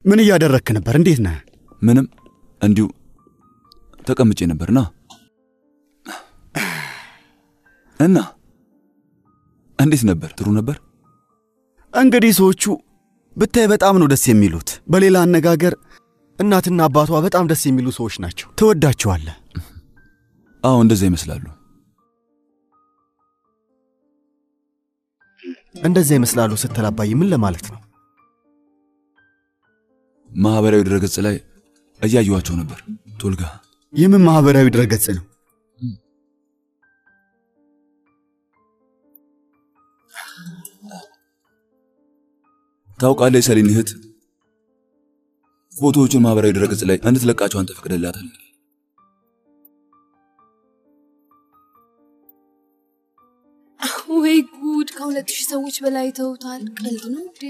ምን እያደረግክ ነበር? እንዴት ነህ? ምንም እንዲሁ ተቀምጬ ነበርና እና እንዴት ነበር? ጥሩ ነበር። እንግዲህ ሰዎቹ ብታይ በጣም ነው ደስ የሚሉት። በሌላ አነጋገር እናትና አባቷ በጣም ደስ የሚሉ ሰዎች ናቸው። ትወዳቸዋለህ። አዎ እንደዛ ይመስላሉ። እንደዛ ይመስላሉ ስትል አባዬ ምን ለማለት ነው? ማህበራዊ ድረገጽ ላይ እያየኋቸው ነበር። ቶልጋ የምን ማህበራዊ ድረገጽ ነው? ታውቃለህ፣ የሰሊን እህት ፎቶዎቹን ማህበራዊ ድረገጽ ላይ እንድትለቃቸው አንተ ፈቅደላታል። ወይ ጉድ! ከሁለት ሺህ ሰዎች በላይ ተውታል። ቀልድ ነው እንዴ?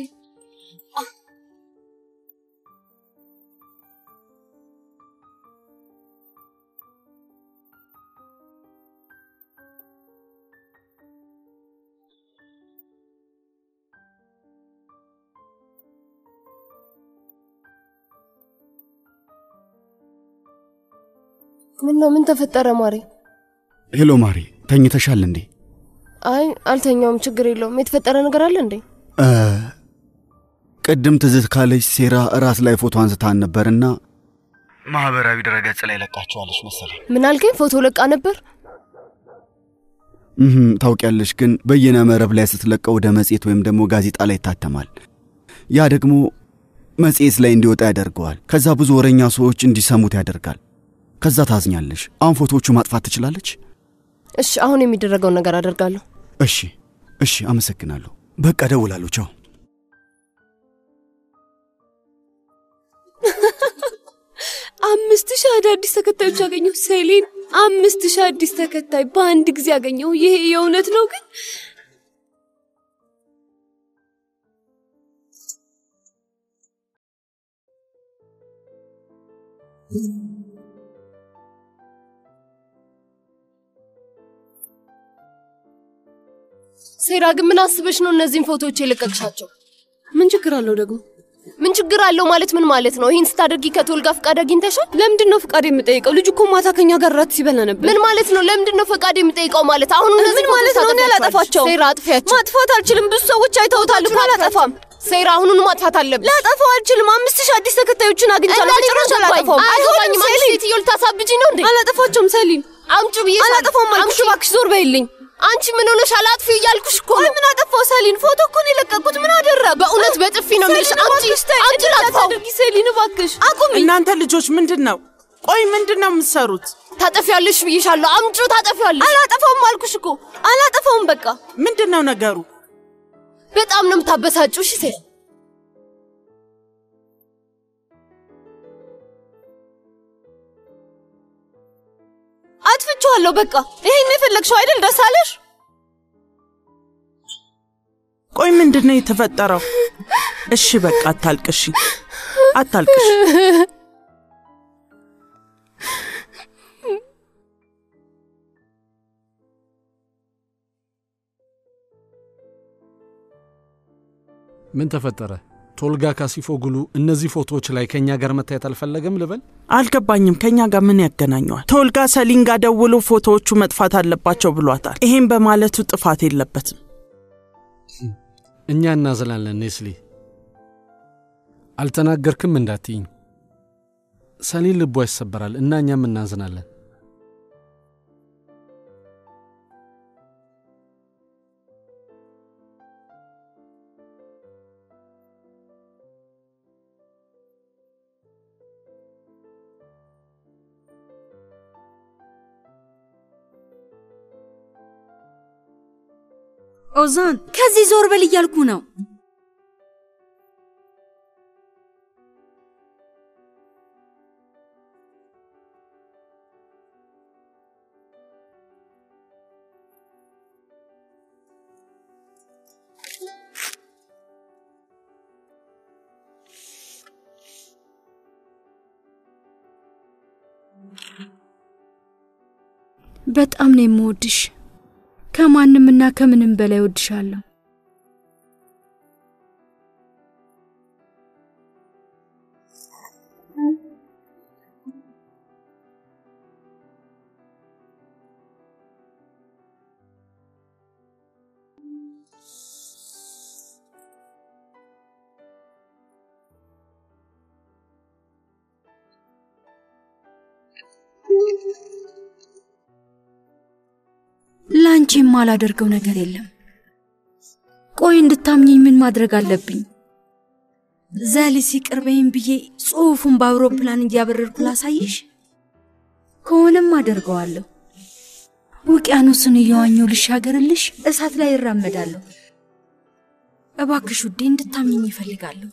ምን ነው? ምን ተፈጠረ ማሬ? ሄሎ ማሪ፣ ተኝተሻል እንዴ? አይ አልተኛውም፣ ችግር የለውም። የተፈጠረ ነገር አለ እንዴ? እ፣ ቅድም ትዝት ካለች ሴራ ራስ ላይ ፎቶ አንስታን ነበርና ማህበራዊ ድረገጽ ላይ ለቃቸዋለች መሰለኝ። ምን አልከኝ? ፎቶ ለቃ ነበር? እህም፣ ታውቂያለሽ፣ ግን በየነ መረብ ላይ ስትለቀው ወደ መጽሔት ወይም ደግሞ ጋዜጣ ላይ ይታተማል። ያ ደግሞ መጽሔት ላይ እንዲወጣ ያደርገዋል። ከዛ ብዙ ወረኛ ሰዎች እንዲሰሙት ያደርጋል። ከዛ ታዝኛለሽ። አሁን ፎቶዎቹ ማጥፋት ትችላለች? እሺ፣ አሁን የሚደረገውን ነገር አደርጋለሁ። እሺ፣ እሺ፣ አመሰግናለሁ። በቃ ደውላለሁ። ቻው። አምስት ሺህ አዳዲስ ተከታዮች አገኘሁ። ሴሊን አምስት ሺህ አዲስ ተከታይ በአንድ ጊዜ አገኘሁ። ይሄ የእውነት ነው ግን ሴራ ግን ምን አስበሽ ነው እነዚህን ፎቶዎች የለቀቅሻቸው? ምን ችግር አለው ደግሞ? ምን ችግር አለው ማለት ምን ማለት ነው? ይህን ስታደርጊ ከቶልጋ ፍቃድ አግኝተሻል? ለምንድን ነው ፍቃድ የምጠይቀው? ልጁ እኮ ማታ ከኛ ጋር ራት ሲበላ ነበር። ምን ማለት ነው? ለምንድን ነው ፈቃድ የምጠይቀው ማለት? አሁን ምን ማለት ነው? እኔ አላጠፋቸውም። ሴራ አጥፊያቸው። ማጥፋት አልችልም። ብዙ ሰዎች አይተውታል እኮ አላጠፋም። ሴራ አሁኑኑ ማጥፋት አለብሽ። ላጠፋው አልችልም። አምስት ሺህ አዲስ ተከታዮችን አግኝቻለሁ። በጭራሽ አላጠፋውም። አይገባኝም። አንቺ ሴትዮ ልታሳብጂ ነው እንዴ? አላጠፋቸውም። ሰሊም አምጩ ብዬሽ አላጠፋውም አልኩሽ። እባክሽ ዞር በይልኝ። አንቺ ምን ሆነሻል? አጥፊ እያልኩሽ እኮ ቆይ ምን አጠፋው? ሰሊን ፎቶ እኮ ነው የለቀቁት። ምን አደረግ? በእውነት በጥፊ ነው የምልሽ። አምጪ አምጪ ላጥፋው። ሰሊን እባክሽ አቁሚ። እናንተ ልጆች ምንድን ነው? ቆይ ምንድን ነው የምትሰሩት? ታጠፊያለሽ ብዬሻለሁ። አምጩ ታጠፊያለሽ። አላጠፋውም አልኩሽ እኮ አላጠፋውም። በቃ ምንድን ነው ነገሩ? በጣም ነው የምታበሳጩ። እሺ ሴት አጥፍቼዋለሁ። በቃ ይሄን ነው የፈለግሽው አይደል? ደስ አለሽ? ቆይ ምንድን ነው የተፈጠረው? እሺ በቃ አታልቅሺ፣ አታልቅሺ። ምን ተፈጠረ? ቶልጋ ካሲፎግሉ እነዚህ ፎቶዎች ላይ ከእኛ ጋር መታየት አልፈለገም ልበል? አልገባኝም። ከእኛ ጋር ምን ያገናኘዋል? ቶልጋ ሰሊን ጋር ደውሎ ፎቶዎቹ መጥፋት አለባቸው ብሏታል። ይሄን በማለቱ ጥፋት የለበትም። እኛ እናዝናለን። ኔስሊ አልተናገርክም እንዳትይኝ። ሰሊን ልቧ ይሰበራል እና እኛም እናዝናለን። ኦዛን ከዚህ ዞር በል እያልኩ ነው። በጣም ነው የምወድሽ። ከማንምና ከምንም በላይ ወድሻለሁ። ለአንቺ የማላደርገው ነገር የለም። ቆይ እንድታምኚኝ ምን ማድረግ አለብኝ? ዘሊስ ይቅር በይኝ ብዬ ጽሑፉን በአውሮፕላን እያበረርኩ ላሳይሽ? ከሆነም አደርገዋለሁ። ውቅያኖስን እየዋኘው ልሻገርልሽ፣ እሳት ላይ እራመዳለሁ። እባክሽ ውዴ እንድታምኚኝ ይፈልጋለሁ።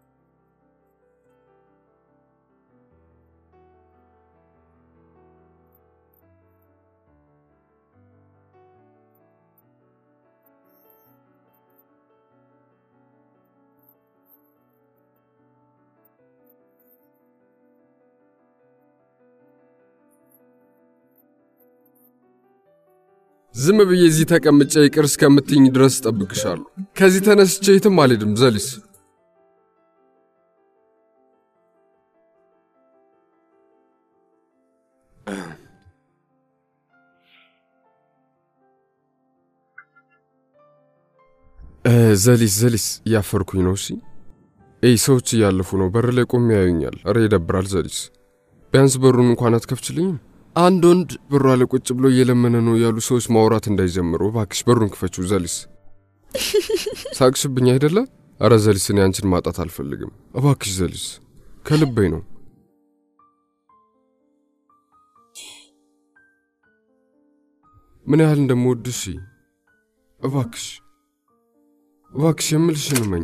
ዝም ብዬ እዚህ ተቀምጬ ይቅር እስከምትኝ ድረስ እጠብቅሻለሁ። ከዚህ ተነስቼ የትም አልሄድም ዘሊስ። እ፣ ዘሊስ ዘሊስ እያፈርኩኝ ነው። እሺ ይህ ሰዎች እያለፉ ነው። በር ላይ ቆሜ ያዩኛል። እረ ይደብራል ዘሊስ። ቢያንስ በሩን እንኳን አትከፍችልኝም? አንድ ወንድ በሯ ላይ ቁጭ ብሎ እየለመነ ነው ያሉ ሰዎች ማውራት እንዳይጀምሩ እባክሽ በሩን ክፈችው ዘሊስ። ሳቅሽብኝ አይደለ? አረ ዘሊስ፣ እኔ አንቺን ማጣት አልፈልግም። እባክሽ ዘሊስ፣ ከልቤ ነው። ምን ያህል እንደምወድሽ እባክሽ እባክሽ የምልሽን እመኝ።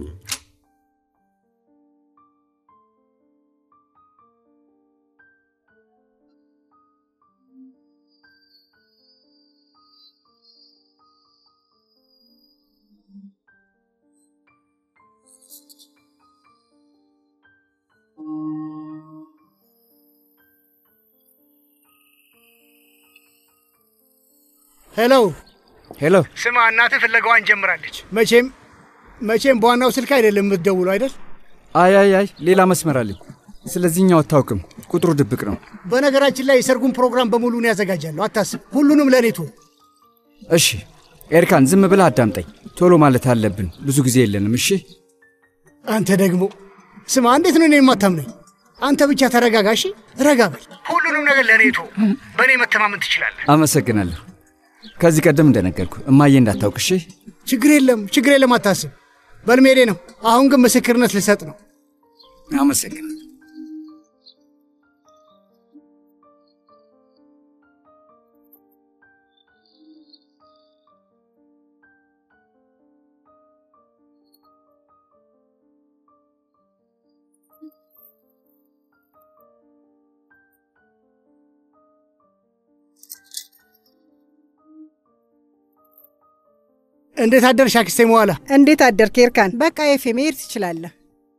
ሄሎ ሄሎ፣ ስማ፣ እናትህ ፍለጋዋን ጀምራለች። መቼም መቼም በዋናው ስልክ አይደለም የምትደውለው አይደል? አይ አይ አይ፣ ሌላ መስመር አለኝ። ስለዚህኛው አታውቅም፣ ቁጥሩ ድብቅ ነው። በነገራችን ላይ የሰርጉን ፕሮግራም በሙሉ እኔ ያዘጋጃለሁ። አታስብ፣ ሁሉንም ለኔቱ። እሺ ኤርካን፣ ዝም ብለህ አዳምጠኝ። ቶሎ ማለት አለብን፣ ብዙ ጊዜ የለንም። እሺ አንተ ደግሞ ስማ፣ እንዴት ነው እኔ የማታምነኝ? አንተ ብቻ ተረጋጋ። እሺ ረጋ በል። ሁሉንም ነገር ለኔቱ። በእኔ መተማመን ትችላለህ። አመሰግናለሁ። ከዚህ ቀደም እንደነገርኩ እማዬ እንዳታውቅ። እሺ ችግር የለም፣ ችግር የለም። አታስብ። በልሜዴ ነው። አሁን ግን ምስክርነት ልሰጥ ነው። አመሰግናለሁ። እንዴት አደርሽ አክስቴ መዋላ? እንዴት አደርክ ኤርካን? በቃ ኤፌ መሄድ ትችላለህ።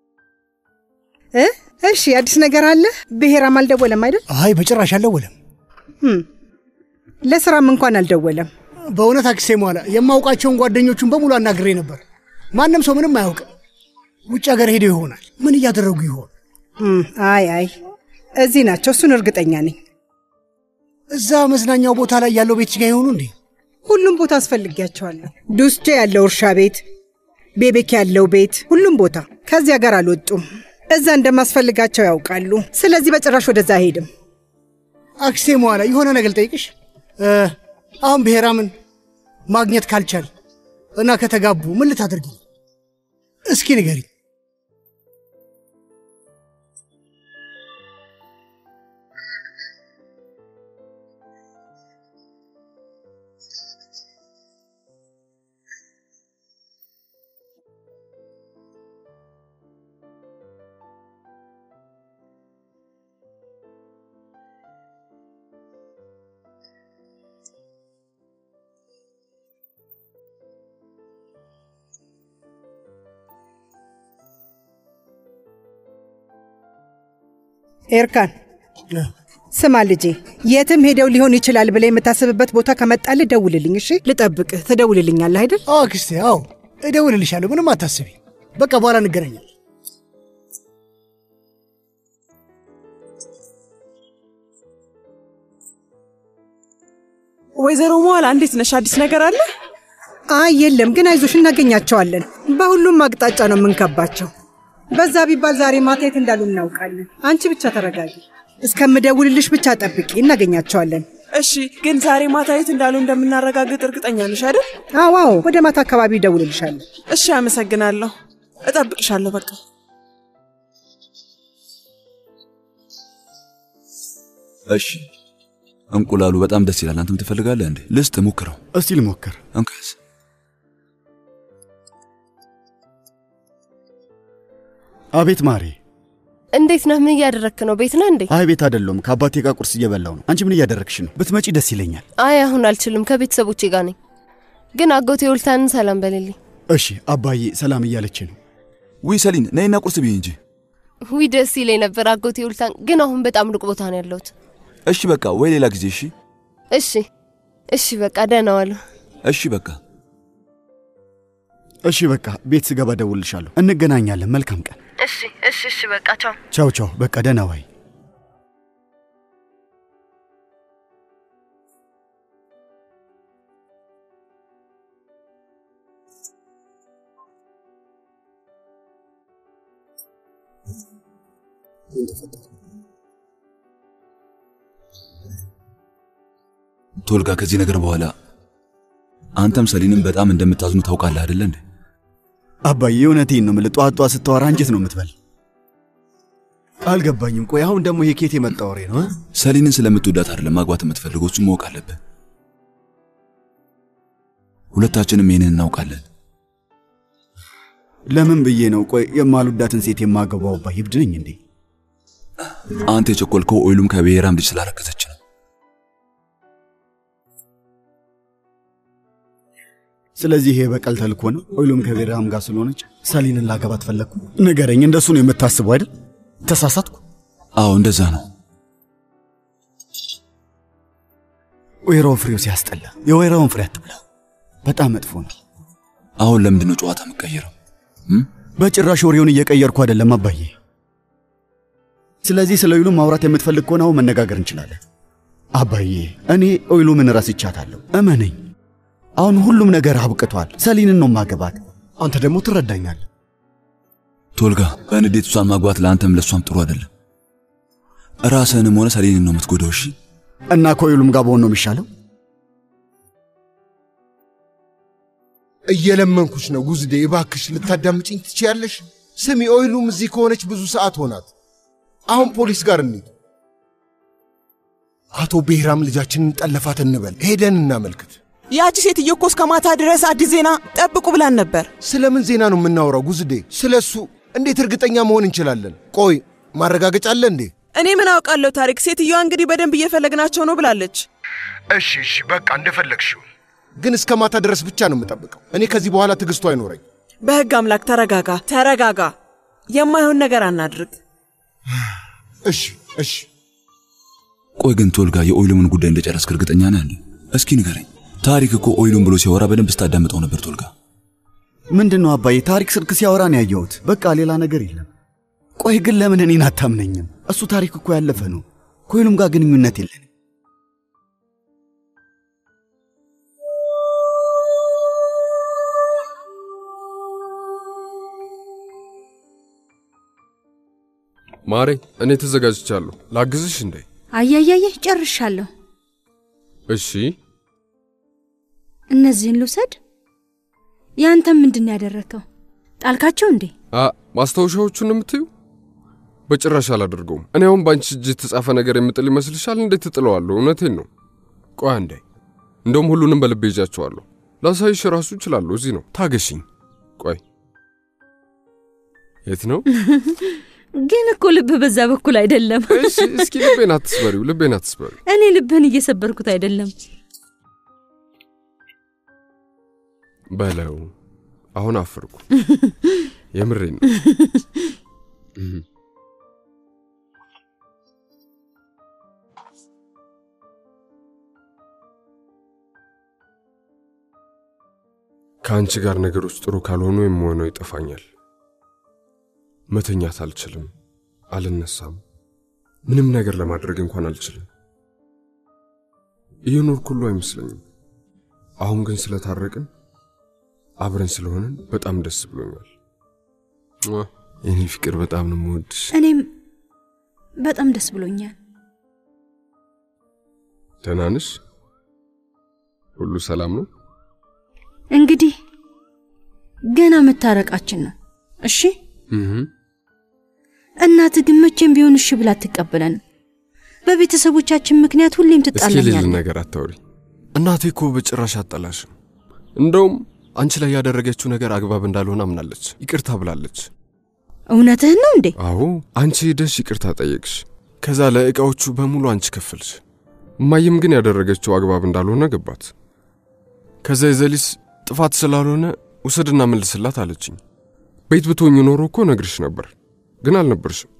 እ እሺ አዲስ ነገር አለ? ብሔራም አልደወለም አይደል? አይ በጭራሽ አልደወለም። ህም፣ ለስራም እንኳን አልደወለም። በእውነት አክስቴ መዋላ የማውቃቸውን ጓደኞቹን በሙሉ አናግሬ ነበር። ማንም ሰው ምንም አያውቅም። ውጭ ሀገር ሄደው ይሆናል። ምን እያደረጉ ይሆን? ህም፣ አይ አይ እዚህ ናቸው፣ እሱን እርግጠኛ ነኝ። እዛ መዝናኛው ቦታ ላይ ያለው ቤት ጋ ይሆኑ እንዴ? ሁሉም ቦታ አስፈልጊያቸዋለሁ። ዱስቼ ያለው እርሻ ቤት፣ ቤቤክ ያለው ቤት፣ ሁሉም ቦታ ከዚያ ጋር አልወጡም። እዛ እንደማስፈልጋቸው ያውቃሉ። ስለዚህ በጭራሽ ወደዛ አይሄድም። አክስቴ መዋላ የሆነ ነገር ልጠይቅሽ። እ፣ አሁን ብሔራምን ማግኘት ካልቻል እና ከተጋቡ ምን ልታደርጊ? እስኪ ንገሪ። ኤርካን ስማ ልጄ፣ የትም ሄደው ሊሆን ይችላል ብለህ የምታስብበት ቦታ ከመጣልህ ደውልልኝ። እሺ፣ ልጠብቅህ። ትደውልልኛለህ አይደል? አዎ አክስቴ፣ አዎ እደውልልሻለሁ። ምንም አታስቢ። በቃ በኋላ እንገናኛለን። ወይዘሮ መዋላ እንዴት ነሽ? አዲስ ነገር አለ? አይ የለም፣ ግን አይዞሽ እናገኛቸዋለን። በሁሉም አቅጣጫ ነው የምንከባቸው። በዛ ቢባል ዛሬ ማታ የት እንዳሉ እናውቃለን። አንቺ ብቻ ተረጋጊ። እስከምደውልልሽ ብቻ ጠብቂ፣ እናገኛቸዋለን። እሺ፣ ግን ዛሬ ማታ የት እንዳሉ እንደምናረጋግጥ እርግጠኛ ነሽ አይደል? አዎ አዎ፣ ወደ ማታ አካባቢ እደውልልሻለሁ። እሺ፣ አመሰግናለሁ። እጠብቅሻለሁ። በቃ እሺ እንቁላሉ በጣም ደስ ይላል። አንተም ትፈልጋለህ እንዴ? ልስጥ፣ ሞክረው። እስቲ ልሞክር። እንካስ አቤት ማሬ። እንዴት ነህ? ምን እያደረግክ ነው? ቤት ነህ እንዴ? አይ ቤት አይደለሁም፣ ከአባቴ ጋር ቁርስ እየበላው ነው። አንቺ ምን እያደረግሽ ነው? ብትመጪ ደስ ይለኛል። አይ አሁን አልችልም፣ ከቤተሰቦቼ ጋር ነኝ። ግን አጎቴ ውልታንን ሰላም በልልኝ። እሺ አባዬ ሰላም እያለች ነው። ውይ ሰሊን ነይና ቁርስ ብይ እንጂ። ዊ ደስ ይለኝ ነበር አጎቴ ውልታን፣ ግን አሁን በጣም ሩቅ ቦታ ነው ያለሁት። እሺ በቃ ወይ ሌላ ጊዜ። እሺ እሺ እሺ፣ በቃ ደህና ዋሉ። እሺ በቃ እሺ በቃ ቤት ስገባ እደውልልሻለሁ። እንገናኛለን። መልካም ቀን። እሺ እሺ እሺ፣ በቃ ቻው። ቻው ቻው። በቃ ደህና ዋይ። ቶልጋ፣ ከዚህ ነገር በኋላ አንተም ሰሊንም በጣም እንደምታዝኑ ታውቃለህ አይደለ እንዴ? አባዬ እውነቴን ነው የምልህ። ጧት ጧት ስታወራ አንጀት ነው የምትበል። አልገባኝም። ቆይ አሁን ደግሞ ይሄ ኬት የመጣ ወሬ ነው? ሰሊንን ስለምትወዳት አይደለም ማግባት የምትፈልገው፣ እሱን ማወቅ አለብህ። ሁለታችንም ይህንን እናውቃለን። ለምን ብዬ ነው ቆይ የማልወዳትን ሴት የማገባው? አባዬ እብድ ነኝ እንዴ? አንተ የቸኮልከው ኦይሉም ከብሔራም ልጅ ስላረገዘች ነው። ስለዚህ ይሄ በቀል ተልኮ ነው። ኦይሉም ከቤራም ጋር ስለሆነች ሰሊንን ላገባት ፈለግኩ። ንገረኝ፣ እንደሱ ነው የምታስበው አይደል? ተሳሳትኩ? አዎ እንደዛ ነው። ወይራው ፍሬው ሲያስጠላ፣ የወይራውን ፍሬ አትብላ። በጣም መጥፎ ነው። አሁን ለምንድን ነው ጨዋታ የምቀይረው? በጭራሽ ወሬውን እየቀየርኩ አይደለም አባዬ። ስለዚህ ስለ ኦይሉ ማውራት የምትፈልግ ከሆነ አሁን መነጋገር እንችላለን። አባዬ እኔ ኦይሉምን ረስቻታለሁ፣ እመነኝ። አሁን ሁሉም ነገር አብቅቷል። ሰሊንን ነው ማገባት። አንተ ደግሞ ትረዳኛለህ። ቶልጋ፣ በንዴት እሷን ማግባት ለአንተም ለእሷም ጥሩ አይደለም። ራስህንም ሆነ ሰሊንን ነው የምትጎዳው። እሺ እና ከኦይሉም ጋር በሆን ነው የሚሻለው። እየለመንኩሽ ነው ጉዝዴ፣ እባክሽ ልታዳምጭኝ ትችያለሽ? ስሚ፣ ኦይሉም እዚህ ከሆነች ብዙ ሰዓት ሆናት። አሁን ፖሊስ ጋር እንሂድ። አቶ ብሔራም ልጃችንን ጠለፋት እንበል፣ ሄደን እናመልክት። ያቺ ሴትዮ እኮ እስከ ማታ ድረስ አዲስ ዜና ጠብቁ ብላን ነበር። ስለምን ዜና ነው የምናወራው ጉዝዴ? ስለ እሱ እንዴት እርግጠኛ መሆን እንችላለን? ቆይ ማረጋገጫ አለ እንዴ? እኔ ምን አውቃለሁ ታሪክ። ሴትዮዋ እንግዲህ በደንብ እየፈለግናቸው ነው ብላለች። እሺ እሺ፣ በቃ እንደፈለግሽው። ግን እስከ ማታ ድረስ ብቻ ነው የምጠብቀው። እኔ ከዚህ በኋላ ትዕግስቱ አይኖረኝ። በሕግ አምላክ ተረጋጋ፣ ተረጋጋ። የማይሆን ነገር አናድርግ። እሺ እሺ። ቆይ ግን ቶልጋ፣ የኦይሉምን ጉዳይ እንደጨረስክ እርግጠኛ ነህ እንዴ? እስኪ ንገረኝ። ታሪክ እኮ ኦይሉን ብሎ ሲያወራ በደንብ ስታዳምጠው ነበር ቶልጋ። ምንድን ነው አባዬ? ታሪክ ስልክ ሲያወራ ነው ያየሁት። በቃ ሌላ ነገር የለም። ቆይ ግን ለምን እኔን አታምነኝም? እሱ ታሪክ እኮ ያለፈ ነው። ከኦይሉም ጋር ግንኙነት የለን። ማሬ፣ እኔ ተዘጋጅቻለሁ። ላግዝሽ እንዴ? አያያየ ጨርሻለሁ። እሺ። እነዚህን ልውሰድ። ያንተ ምንድን ነው ያደረግከው? ጣልካቸው እንዴ? አ ማስታወሻዎቹን የምትዩ? በጭራሽ አላደርገውም። እኔ አሁን በአንቺ እጅ የተጻፈ ነገር የምጥል ይመስልሻል? እንዴት ትጥለዋለሁ? እውነቴን ነው። ቆይ አንዴ፣ እንደውም ሁሉንም በልቤ ይዣቸዋለሁ። ላሳይሽ ራሱ እችላለሁ። እዚህ ነው። ታገሽኝ። ቆይ የት ነው? ግን እኮ ልብ በዛ በኩል አይደለም። እሺ፣ እስኪ ልቤን አትስበሪው፣ ልቤን አትስበሪው። እኔ ልብህን እየሰበርኩት አይደለም። በለው አሁን አፈርኩ። የምሬን ነው። ከአንቺ ጋር ነገሮች ጥሩ ካልሆኑ የምሆነው ይጠፋኛል። መተኛት አልችልም፣ አልነሳም፣ ምንም ነገር ለማድረግ እንኳን አልችልም። እየኖርኩ ሁሉ አይመስለኝም። አሁን ግን ስለታረቅን አብረን ስለሆንን በጣም ደስ ብሎኛል። የኔ ፍቅር በጣም ነው የምወድሽ። እኔም በጣም ደስ ብሎኛል። ደህና ነሽ? ሁሉ ሰላም ነው? እንግዲህ ገና መታረቃችን ነው። እሺ እህ እናትህ ግን መቼም ቢሆን እሺ ብላ አትቀበለንም። በቤተሰቦቻችን ምክንያት ሁሌም እስኪ ልል ትጣላኛለህ። ነገር አታውሪ። እናቴ እኮ በጭራሽ አጠላሽም። እንደውም አንቺ ላይ ያደረገችው ነገር አግባብ እንዳልሆነ አምናለች። ይቅርታ ብላለች። እውነትህን ነው እንዴ? አዎ አንቺ ሄደሽ ይቅርታ ጠየቅሽ። ከዛ ለዕቃዎቹ በሙሉ አንቺ ከፈልሽ። እማዬም ግን ያደረገችው አግባብ እንዳልሆነ ገባት። ከዛ የዘሊስ ጥፋት ስላልሆነ ውሰድና መልስላት አለችኝ። ቤት ብትሆኝ ኖሮ እኮ ነግርሽ ነበር፣ ግን አልነበርሽም።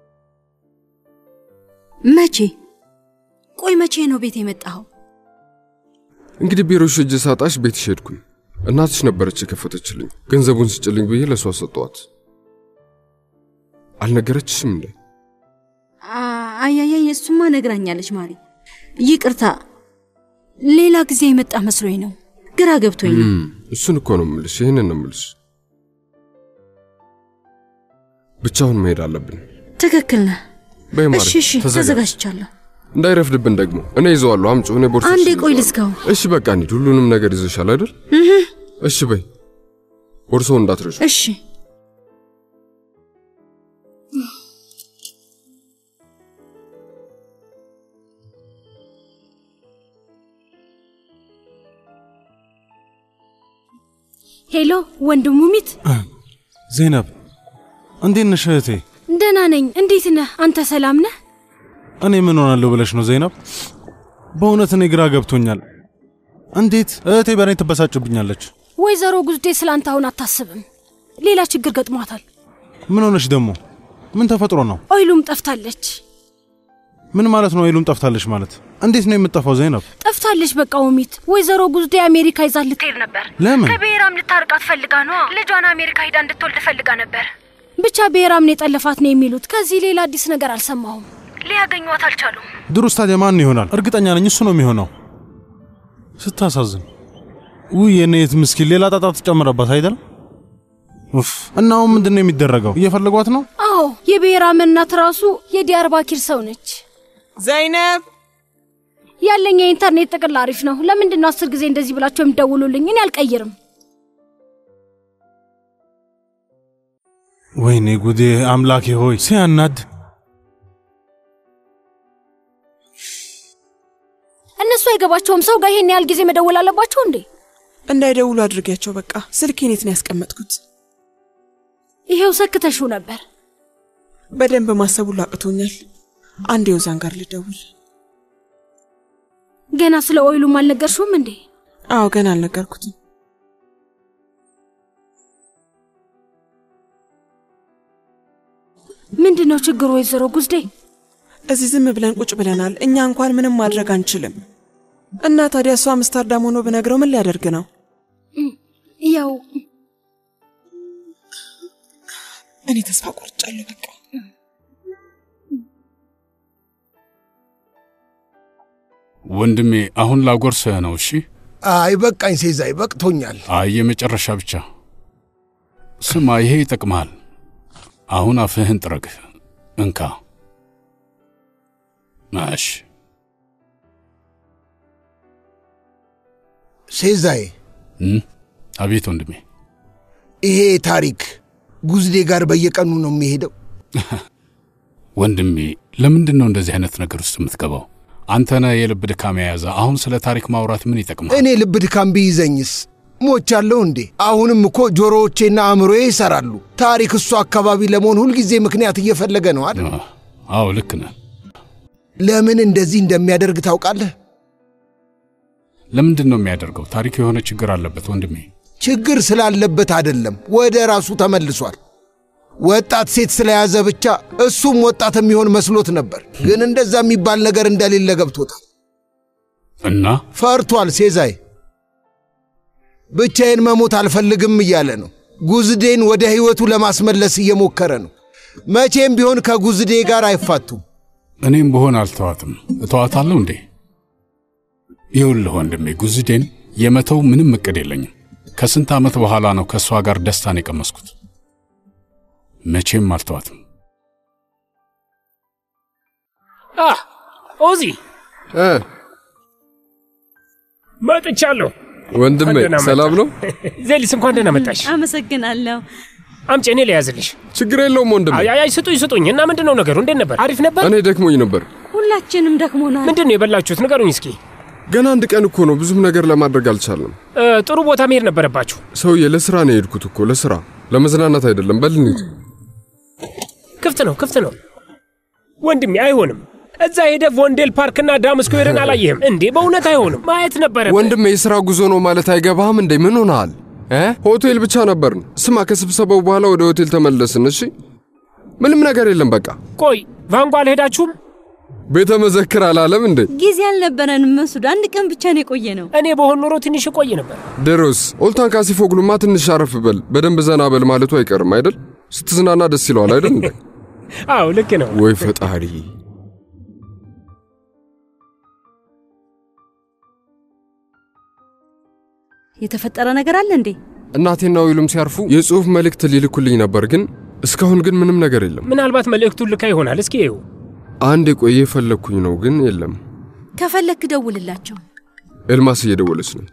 መቼ? ቆይ መቼ ነው ቤት የመጣኸው? እንግዲህ ቢሮሽ እጅ ሳጣሽ ቤትሽ ሄድኩኝ። እናትሽ ነበረች የከፈተችልኝ። ገንዘቡን ስጭልኝ ብዬ ለእሷ ሰጠዋት። አልነገረችሽም እንዴ? አያያይ እሱማ ነግራኛለች ማሪ። ይቅርታ ሌላ ጊዜ የመጣ መስሎኝ ነው። ግራ ገብቶኝ ነው። እም፣ እሱን እኮ ነው ምልሽ፣ ይህንን ነው ምልሽ። ብቻውን መሄድ አለብን። ትክክል ነህ። በይ ማሪ፣ እሺ እሺ፣ ተዘጋጅ። ተዘጋጅቻለሁ። እንዳይረፍድብን ደግሞ እኔ ይዘዋለሁ። አምጪው፣ እኔ ቦርሳ አንዴ ቆይ ልዝጋው። እሺ በቃ እንሂድ። ሁሉንም ነገር ይዘሻል አይደል? እህ፣ እሺ በይ፣ ቦርሳውን እንዳትረሺ። እሺ ሄሎ ወንድሙ ሚት፣ ዜነብ እንዴት ነሽ እህቴ? ደህና ነኝ። እንዴት ነህ አንተ? ሰላም ነህ? እኔ ምን ሆናለሁ ብለሽ ነው ዜነብ? በእውነት እኔ ግራ ገብቶኛል። እንዴት እህቴ በእኔ ትበሳጭብኛለች? ወይዘሮ ጉዝዴ ስላንተ አሁን አታስብም። ሌላ ችግር ገጥሟታል። ምን ሆነሽ ደግሞ? ምን ተፈጥሮ ነው? ኦይሉም ጠፍታለች። ምን ማለት ነው? ኃይሉም ጠፍታለች ማለት እንዴት ነው የምጠፋው? ዜነብ ጠፍታለች በቃ ውሚት። ወይዘሮ ጉዝዴ አሜሪካ ይዛት ልትሄድ ነበር። ለምን? ከብሔራም ልታርቃት ፈልጋ ነዋ። ልጇን አሜሪካ ሂዳ እንድትወልድ ፈልጋ ነበር። ብቻ ብሔራምን የጠለፋት ነው የሚሉት። ከዚህ ሌላ አዲስ ነገር አልሰማሁም። ሊያገኟት አልቻሉም። ድሩስ ታዲያ ማን ይሆናል? እርግጠኛ ነኝ እሱ ነው የሚሆነው። ስታሳዝን። ውይ የኔት ምስኪን ሌላ ጣጣ ትጨምረባት አይደል? ኡፍ። እና አሁን ምንድን ነው የሚደረገው? እየፈለጓት ነው? አዎ የብሔራም እናት ራሱ የዲያርባኪር ሰው ነች። ዘይነብ ያለኝ የኢንተርኔት ጥቅል አሪፍ ነው። ለምንድን ነው አስር ጊዜ እንደዚህ ብላቸው የሚደውሉልኝ? እኔ አልቀይርም። ወይኔ ጉዴ! አምላኬ ሆይ ሲያናድ። እነሱ አይገባቸውም። ሰው ጋር ይሄን ያህል ጊዜ መደወል አለባቸው እንዴ? እንዳይደውሉ አድርጊያቸው። በቃ ስልኬን የት ነው ያስቀመጥኩት? ይሄው ሰክተሽው ነበር። በደንብ ማሰቡ ላቅቶኛል። አንድ የውዛን ጋር ልደውል። ገና ስለ ኦይሉም አልነገርሽውም እንዴ? አዎ ገና አልነገርኩትም። ምንድን ነው ችግሩ ወይዘሮ ጉዝዴ? እዚህ ዝም ብለን ቁጭ ብለናል። እኛ እንኳን ምንም ማድረግ አንችልም። እና ታዲያ እሱ አምስተርዳም ሆኖ ብነግረው ምን ሊያደርግ ነው? ያው እኔ ተስፋ ቆርጫለሁ። በቃ ወንድሜ አሁን ላጎርስህ ነው። እሺ። አይ በቃኝ ሴዛይ፣ በቅቶኛል። አይ የመጨረሻ ብቻ። ስማ፣ ይሄ ይጠቅምሃል። አሁን አፍህን ጥረግ። እንካ። እሺ። ሴዛይ፣ እም? አቤት ወንድሜ። ይሄ ታሪክ ጉዝዴ ጋር በየቀኑ ነው የሚሄደው። ወንድሜ ለምንድን ነው እንደዚህ አይነት ነገር ውስጥ የምትገባው? አንተ ነህ የልብ ድካም የያዘ። አሁን ስለ ታሪክ ማውራት ምን ይጠቅማል? እኔ ልብ ድካም ቢይዘኝስ ሞቻለሁ እንዴ? አሁንም እኮ ጆሮዎቼና አእምሮዬ ይሰራሉ። ታሪክ እሱ አካባቢ ለመሆን ሁልጊዜ ምክንያት እየፈለገ ነው አይደል? አዎ ልክ ነህ። ለምን እንደዚህ እንደሚያደርግ ታውቃለህ? ለምንድን ነው የሚያደርገው? ታሪክ የሆነ ችግር አለበት ወንድሜ። ችግር ስላለበት አይደለም፣ ወደ ራሱ ተመልሷል። ወጣት ሴት ስለያዘ ብቻ እሱም ወጣት የሚሆን መስሎት ነበር። ግን እንደዛ የሚባል ነገር እንደሌለ ገብቶታል። እና ፈርቷል። ሴዛይ ብቻዬን መሞት አልፈልግም እያለ ነው። ጉዝዴን ወደ ሕይወቱ ለማስመለስ እየሞከረ ነው። መቼም ቢሆን ከጉዝዴ ጋር አይፋቱም። እኔም ብሆን አልተዋትም። እተዋታለሁ እንዴ? ይኸውልህ ወንድሜ ጉዝዴን የመተው ምንም እቅድ የለኝም። ከስንት ዓመት በኋላ ነው ከእሷ ጋር ደስታን የቀመስኩት። መቼም አልተዋትም። ኦዚ መጥቻለሁ። ወንድሜ እንኳን ደህና ሰላም መጣ። ነው? ዜሊስ እንኳን ደህና መጣሽ። አመሰግናለሁ። አምጪ፣ እኔ ልያዝልሽ። ችግር የለውም ወንድሜ። አይ አይ፣ ስጡኝ ስጡኝ። እና ምንድን ነው ነገሩ? እንዴት ነበር? አሪፍ ነበር? እኔ ደክሞኝ ነበር። ሁላችንም ደክሞናል። ምንድን ነው የበላችሁት? ንገሩኝ እስኪ። ገና አንድ ቀን እኮ ነው፣ ብዙም ነገር ለማድረግ አልቻለም። እ፣ ጥሩ ቦታ መሄድ ነበረባችሁ። ሰውዬ ለስራ ነው የሄድኩት እኮ ለስራ፣ ለመዝናናት አይደለም። በል እንሂድ። ክፍት ነው ክፍት ነው። ወንድሜ አይሆንም። እዛ ሄደህ ቮንዴል ፓርክና ዳም ስኩዌርን አላየህም እንዴ? በእውነት አይሆንም። ማየት ነበረ። ወንድሜ የስራ ጉዞ ነው ማለት አይገባህም እንዴ? ምን ሆነሃል? እ ሆቴል ብቻ ነበርን። ስማ፣ ከስብሰባው በኋላ ወደ ሆቴል ተመለስን። እሺ፣ ምንም ነገር የለም። በቃ ቆይ ቫንጎ አልሄዳችሁም? ቤተ መዘክር አላለም እንዴ? ጊዜ አልነበረንም መሱድ። አንድ ቀን ብቻ ነው የቆየ ነው። እኔ በሆን ኖሮ ትንሽ እቆይ ነበር። ድሮስ ኦልታን ካሲፎግሉማ ትንሽ አረፍ በል፣ በደንብ ዘና በል ማለቱ አይቀርም አይደል? ስትዝናና ደስ ይለዋል አይደል እንዴ? አዎ ልክ ነው። ወይ ፈጣሪ! የተፈጠረ ነገር አለ እንዴ? እናቴና ዊሉም ሲያርፉ የጽሑፍ መልእክት ሊልኩልኝ ነበር፣ ግን እስካሁን ግን ምንም ነገር የለም። ምናልባት መልእክቱን ልካ ይሆናል። እስኪ ይኸው። አንድ የቆየ የፈለግኩኝ ነው፣ ግን የለም። ከፈለክ ደውልላቸው። ኤልማስ እየደወለች ነው።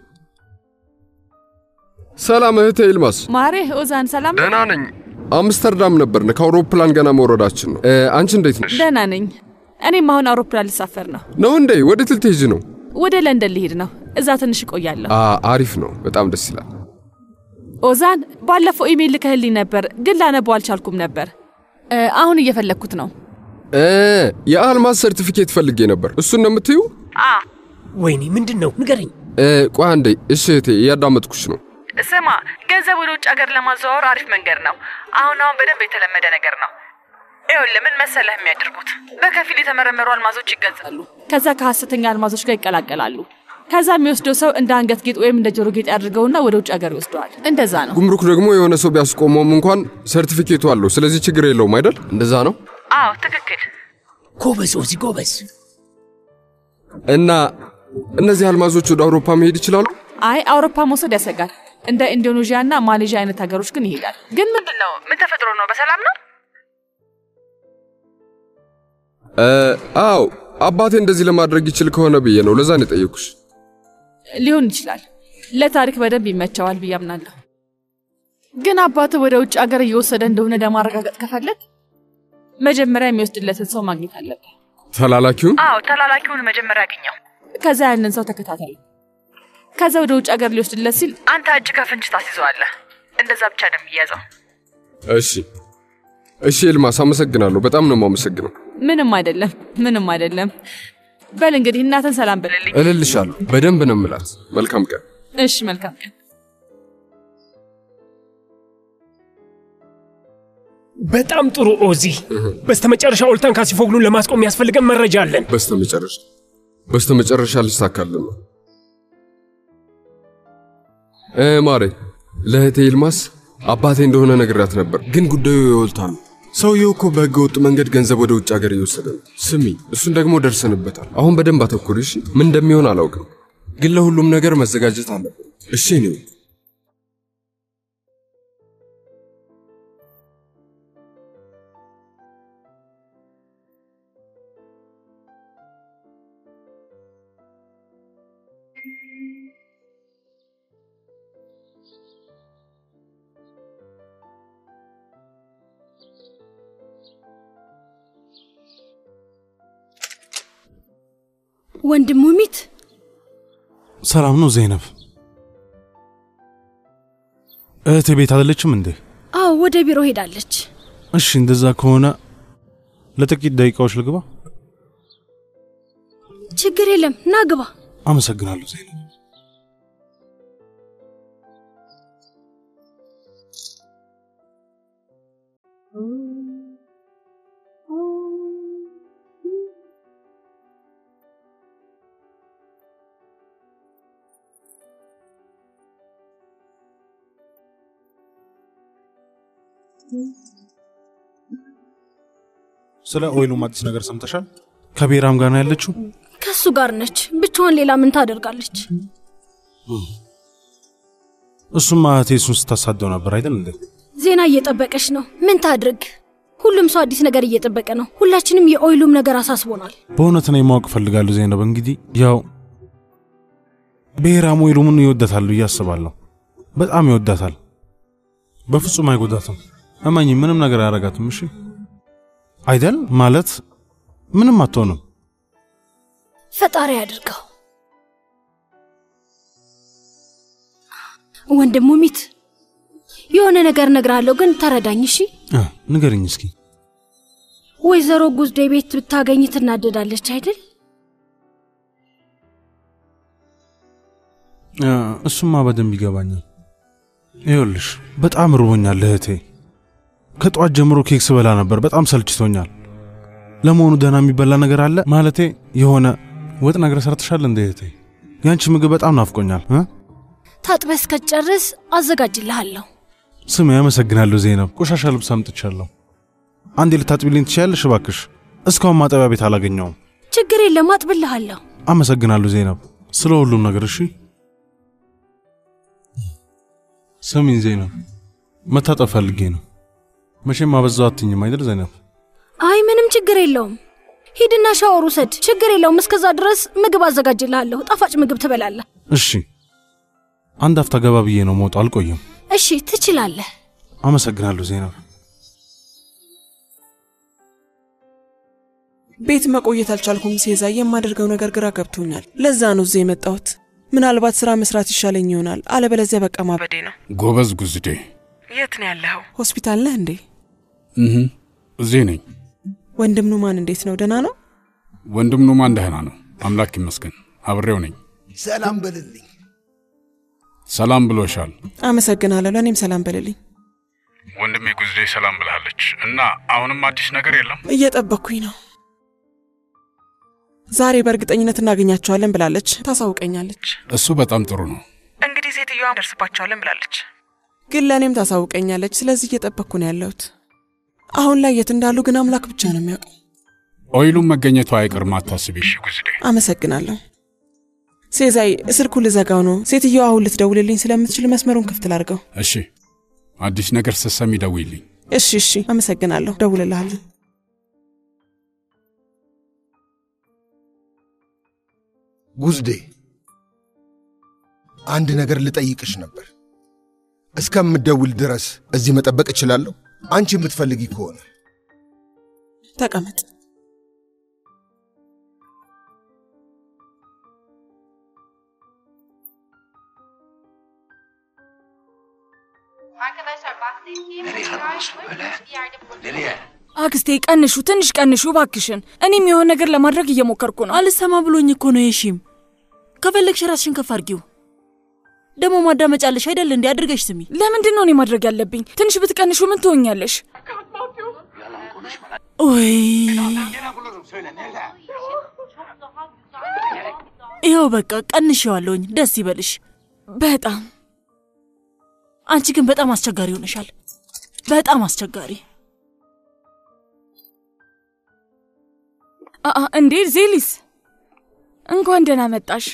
ሰላም እህቴ ኤልማስ። ማሬ ኦዛን ሰላም ደህና ነኝ። አምስተርዳም ነበርን። ከአውሮፕላን ገና መውረዳችን ነው። እ፣ አንቺ እንዴት ነሽ? ደህና ነኝ። እኔም አሁን አውሮፕላን ልሳፈር ነው። ነው እንዴ? ወዴት ልትሄጂ ነው? ወደ ለንደን ልሄድ ነው። እዛ ትንሽ እቆያለሁ። አ አሪፍ ነው። በጣም ደስ ይላል። ኦዛን ባለፈው ኢሜይል ልከህልኝ ነበር፣ ግን ላነበው አልቻልኩም ነበር። እ፣ አሁን እየፈለግኩት ነው። እ፣ የአልማዝ ሰርቲፊኬት ፈልጌ ነበር። እሱን ነው የምትዩ? ወይኔ ምንድን ነው ንገረኝ። እ፣ ቆይ አንዴ። እሺ እህቴ፣ እያዳመጥኩሽ ነው። ስማ፣ ገንዘብ ወደ ውጭ ሀገር ለማዘዋወር አሪፍ መንገድ ነው። አሁን አሁን በደንብ የተለመደ ነገር ነው። ይኸውልህ ምን መሰለህ የሚያደርጉት በከፊል የተመረመሩ አልማዞች ይገዛሉ። ከዛ ከሐሰተኛ አልማዞች ጋር ይቀላቀላሉ። ከዛ የሚወስደው ሰው እንደ አንገት ጌጥ ወይም እንደ ጆሮ ጌጥ ያድርገውና ወደ ውጭ ሀገር ይወስደዋል። እንደዛ ነው። ጉምሩክ ደግሞ የሆነ ሰው ቢያስቆመውም እንኳን ሰርቲፊኬቱ አለው። ስለዚህ ችግር የለውም አይደል? እንደዛ ነው። አዎ ትክክል። ጎበዝ ኦዚ ጎበዝ። እና እነዚህ አልማዞች ወደ አውሮፓ መሄድ ይችላሉ? አይ አውሮፓ መውሰድ ያሰጋል። እንደ ኢንዶኔዥያ እና ማሌዥያ አይነት ሀገሮች ግን ይሄዳል። ግን ምንድን ነው? ምን ተፈጥሮ ነው? በሰላም ነው? እ፣ አዎ አባቴ እንደዚህ ለማድረግ ይችል ከሆነ ብዬ ነው። ለዛ ነው የጠየኩሽ። ሊሆን ይችላል። ለታሪክ በደንብ ይመቸዋል ብዬ አምናለሁ። ግን አባትህ ወደ ውጭ ሀገር እየወሰደ እንደሆነ ለማረጋገጥ ከፈለግ መጀመሪያ የሚወስድለትን ሰው ማግኘት አለብህ። ተላላኪውን አዎ ተላላኪውን መጀመሪያ ያገኘው። ከዛ ያንን ሰው ተከታተሉ። ከዛ ወደ ውጭ ሀገር ሊወስድለት ሲል አንተ እጅ ከፍንጅ ታስይዘዋለህ። እንደዛ ብቻ ነው የሚያዘው። እሺ፣ እሺ ኤልማስ አመሰግናለሁ። በጣም ነው የማመሰግነው። ምንም አይደለም፣ ምንም አይደለም። በል እንግዲህ እናትን ሰላም በልልኝ። እልልሻለሁ። በደንብ ነው የምላት። መልካም ቀን። እሺ፣ መልካም ቀን። በጣም ጥሩ ኦዚ። በስተመጨረሻ ኦልታን ካሲፎግሉን ለማስቆም የሚያስፈልገን መረጃ አለን። በስተመጨረሻ በስተመጨረሻ ልሳካልን ነው። እ ማሬ ለእህቴ ይልማስ አባቴ እንደሆነ ነግሬያት ነበር፣ ግን ጉዳዩ የወልታ ነው። ሰውየው እኮ በህገ ወጥ መንገድ ገንዘብ ወደ ውጭ ሀገር እየወሰደ ነው። ስሚ፣ እሱን ደግሞ ደርሰንበታል። አሁን በደንብ አተኩሪ እሺ። ምን እንደሚሆን አላውቅም፣ ግን ለሁሉም ነገር መዘጋጀት አለብን። እሺ ነው ወንድሙ ሚት ሰላም ነው ዘይነብ? እህቴ ቤት አይደለችም እንዴ? አዎ ወደ ቢሮ ሄዳለች። እሺ እንደዛ ከሆነ ለጥቂት ደቂቃዎች ልግባ። ችግር የለም ና ግባ። አመሰግናለሁ ዘይነብ። ስለ ኦይሉም አዲስ ነገር ሰምተሻል? ከቤራም ጋር ነው ያለችው? ከሱ ጋር ነች። ብቻዋን ሌላ ምን ታደርጋለች? እሱማ እህቴ እሱን ስታሳደው ነበር አይደል እንዴ? ዜና እየጠበቀች ነው። ምን ታድርግ? ሁሉም ሰው አዲስ ነገር እየጠበቀ ነው። ሁላችንም የኦይሉም ነገር አሳስቦናል። በእውነት እኔ ማወቅ እፈልጋለሁ ዘይነብ። እንግዲህ ያው ብሔራም ኦይሉምን ይወዳታል ብዬ አስባለሁ። በጣም ይወዳታል። በፍጹም አይጎዳትም። እመኝ፣ ምንም ነገር አያረጋትም። እሺ አይደል? ማለት ምንም አትሆንም። ፈጣሪ አድርገው። ወንድሙ ሚት የሆነ ነገር እነግርሃለሁ፣ ግን ተረዳኝ እሺ። እ፣ ንገርኝ እስኪ። ወይዘሮ ጉዝዴ ቤት ብታገኝ ትናደዳለች አይደል? እ፣ እሱማ በደንብ ይገባኛል። ይኸውልሽ በጣም ርቦኛል እህቴ። ከጠዋት ጀምሮ ኬክ ስበላ ነበር። በጣም ሰልችቶኛል። ለመሆኑ ደህና የሚበላ ነገር አለ? ማለቴ የሆነ ወጥ ነገር ሰርተሻል እንደ እህቴ? ያንቺ ምግብ በጣም ናፍቆኛል እ? ታጥበህ እስከጨርስ አዘጋጅልሃለሁ። ስሜ አመሰግናለሁ ዜነብ። ቆሻሻ ልብስ አምጥቻለሁ። አንዴ ልታጥቢልኝ ትችያለሽ እባክሽ? እስካሁን ማጠቢያ ቤት አላገኘውም። ችግር የለም አጥብልሃለሁ። አመሰግናለሁ ዜነብ ስለ ሁሉም ነገር። እሺ ስሚኝ ዜነብ፣ መታጠብ ፈልጌ ነው። መቼም አበዛው አትኝም አይደል ዜነብ? አይ ምንም ችግር የለውም። ሂድና ሻወር ውሰድ። ችግር የለውም። እስከዛ ድረስ ምግብ አዘጋጅልሃለሁ። ጣፋጭ ምግብ ትበላለህ። እሺ አንድ አፍታ ገባ ብዬ ነው መውጣ። አልቆይም። እሺ ትችላለህ። አመሰግናለሁ ዜነብ። ቤት መቆየት አልቻልኩም ሴዛ። የማደርገው ነገር ግራ ገብቶኛል። ለዛ ነው እዚህ የመጣሁት። ምናልባት ስራ መስራት ይሻለኝ ይሆናል፣ አለበለዚያ በቃ ማበዴ ነው። ጎበዝ ጉዝዴ። የት ነው ያለኸው? ሆስፒታል ነህ እንዴ? እህ እዚህ ነኝ። ወንድም ኑማን እንዴት ነው? ደህና ነው? ወንድም ኑማን ደህና ነው፣ አምላክ ይመስገን። አብሬው ነኝ። ሰላም በልልኝ። ሰላም ብሎሻል። አመሰግናለሁ። ለእኔም ሰላም በልልኝ። ወንድሜ ጉዝዴ ሰላም ብልሃለች እና አሁንም አዲስ ነገር የለም። እየጠበቅኩኝ ነው። ዛሬ በእርግጠኝነት እናገኛቸዋለን ብላለች፣ ታሳውቀኛለች። እሱ በጣም ጥሩ ነው። እንግዲህ ሴትዮዋ ደርስባቸዋለን ብላለች፣ ግን ለእኔም ታሳውቀኛለች። ስለዚህ እየጠበቅኩ ነው ያለሁት። አሁን ላይ የት እንዳሉ ግን አምላክ ብቻ ነው የሚያውቀው። ኦይሉም መገኘቱ አይቀርም፣ አታስቢ። እሺ ጉዝዴ። አመሰግናለሁ። ሴዛይ ስልኩ ልዘጋው ነው። ሴትዮዋ አሁን ልትደውልልኝ ስለምትችል መስመሩን ክፍት ላድርገው። እሺ፣ አዲስ ነገር ስትሰሚ ደውይልኝ። እሺ፣ እሺ። አመሰግናለሁ። ደውልልሃለሁ። ጉዝዴ አንድ ነገር ልጠይቅሽ ነበር። እስከምደውል ድረስ እዚህ መጠበቅ እችላለሁ? አንቺ የምትፈልጊ ከሆነ ተቀመጥ። አክስቴ ቀንሹ፣ ትንሽ ቀንሹ ባክሽን። እኔም የሆነ ነገር ለማድረግ እየሞከርኩ ነው። አልሰማ ብሎኝ እኮ ነው የሺም። ከፈለግሽ ራስሽን ከፍ አድርጊው። ደግሞ ማዳመጫለሽ አይደል እንዴ? አድርገሽ ስሚ። ለምንድን ነው እኔ ማድረግ ያለብኝ? ትንሽ ብትቀንሹ ምን ትሆኛለሽ? ወይ ይኸው በቃ ቀንሼዋለሁኝ። ደስ ይበልሽ። በጣም አንቺ ግን በጣም አስቸጋሪ ሆነሻል። በጣም አስቸጋሪ። አአ እንዴ ዜሊስ፣ እንኳን ደህና መጣሽ።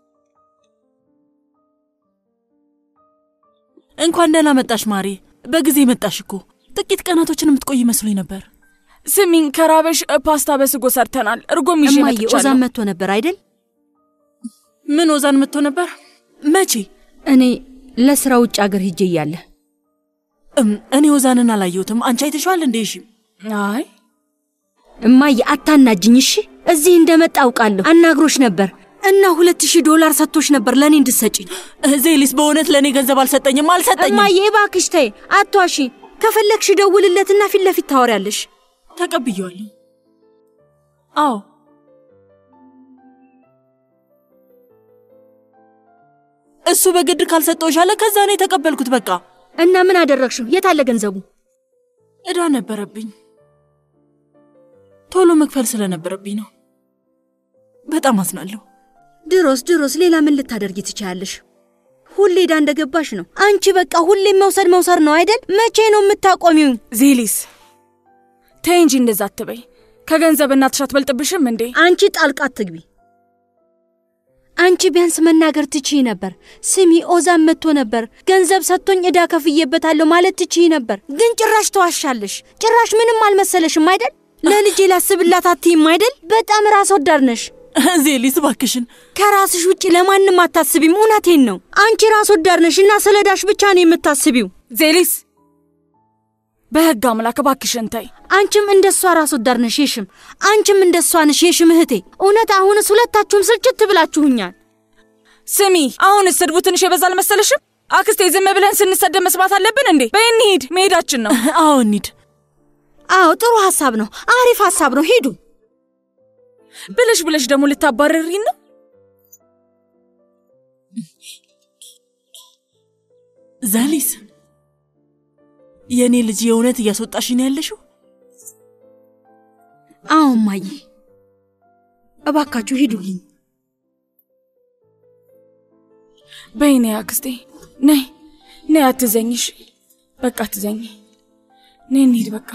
እንኳን ደህና መጣሽ ማሪ። በጊዜ መጣሽ እኮ። ጥቂት ቀናቶችን የምትቆይ መስሎኝ ነበር። ስሚኝ፣ ከራበሽ ፓስታ በስጎ ሰርተናል። እርጎም ይዤ እማዬ መጥቻለሁ። ኦዛን መጥቶ ነበር አይደል? ምን ኦዛን መጥቶ ነበር? መቼ? እኔ ለስራ ውጭ አገር ሂጄ እያለ እም፣ እኔ ኦዛንን አላየሁትም። አንቺ አይተሸዋል እንዴ? እሺ። አይ እማዬ አታናጅኝ እሺ። እዚህ እንደመጣ አውቃለሁ። አናግሮሽ ነበር እና ሁለት ሺህ ዶላር ሰጥቶሽ ነበር ለእኔ እንድሰጭኝ። ዜሊስ በእውነት ለእኔ ገንዘብ አልሰጠኝም አልሰጠኝም። እማዬ እባክሽ ተይ፣ አትዋሺ። ከፈለግሽ ደውልለትና ፊት ለፊት ታወሪያለሽ። ተቀብያለሁ። አዎ እሱ በግድ ካልሰጠውሽ አለ። ከዛ ነው የተቀበልኩት። በቃ እና ምን አደረግሽው? የት አለ ገንዘቡ? እዳ ነበረብኝ። ቶሎ መክፈል ስለነበረብኝ ነው። በጣም አዝናለሁ። ድሮስ ድሮስ ሌላ ምን ልታደርጊ ትችያለሽ? ሁሌ ዳ እንደገባሽ ነው። አንቺ በቃ ሁሌም መውሰድ መውሰድ ነው አይደል? መቼ ነው የምታቆሚው? ዜሊስ ተይ እንጂ እንደዛ አትበይ። ከገንዘብ እናትሽ አትበልጥብሽም እንዴ? አንቺ ጣልቃ አትግቢ። አንቺ ቢያንስ መናገር ትችይ ነበር። ስሚ ኦዛን መጥቶ ነበር፣ ገንዘብ ሰጥቶኝ ዕዳ ከፍዬበታለሁ ማለት ትችይ ነበር። ግን ጭራሽ ተዋሻለሽ። ጭራሽ ምንም አልመሰለሽም አይደል? ለልጄ ላስብላት አትይም አይደል? በጣም ራስ ወዳድ ነሽ። ዜሊስ እባክሽን ከራስሽ ውጭ ለማንም አታስቢም። እውነቴን ነው። አንቺ ራስ ወዳድ ነሽ እና ስለ ዳሽ ብቻ ነው የምታስቢው። ዜሊስ በህግ አምላክ እባክሽን ተይ። አንቺም እንደሷ ራስ ወዳድ ነሽ የሽም። አንቺም እንደሷ ነሽ የሽም እህቴ። እውነት አሁንስ ሁለታችሁም ስልችት ብላችሁኛል። ስሚ፣ አሁንስ ስድቡ ትንሽ የበዛ አልመሰለሽም? አክስቴ ዝም ብለን ስንሰደብ መስማት አለብን እንዴ? በይ እንሂድ፣ መሄዳችን ነው። አዎ እንሂድ። አዎ ጥሩ ሀሳብ ነው። አሪፍ ሀሳብ ነው። ሂዱ። ብለሽ ብለሽ ደግሞ ልታባረሪን ነው? ዛሊስ የእኔ ልጅ የእውነት እያስወጣሽን ያለሽው? አዎ እማዬ፣ እባካችሁ ሂዱልኝ። በይ ነይ አክስቴ፣ ነይ ነይ፣ አትዘኝሽ። በቃ አትዘኝ። ነይ እንሂድ በቃ።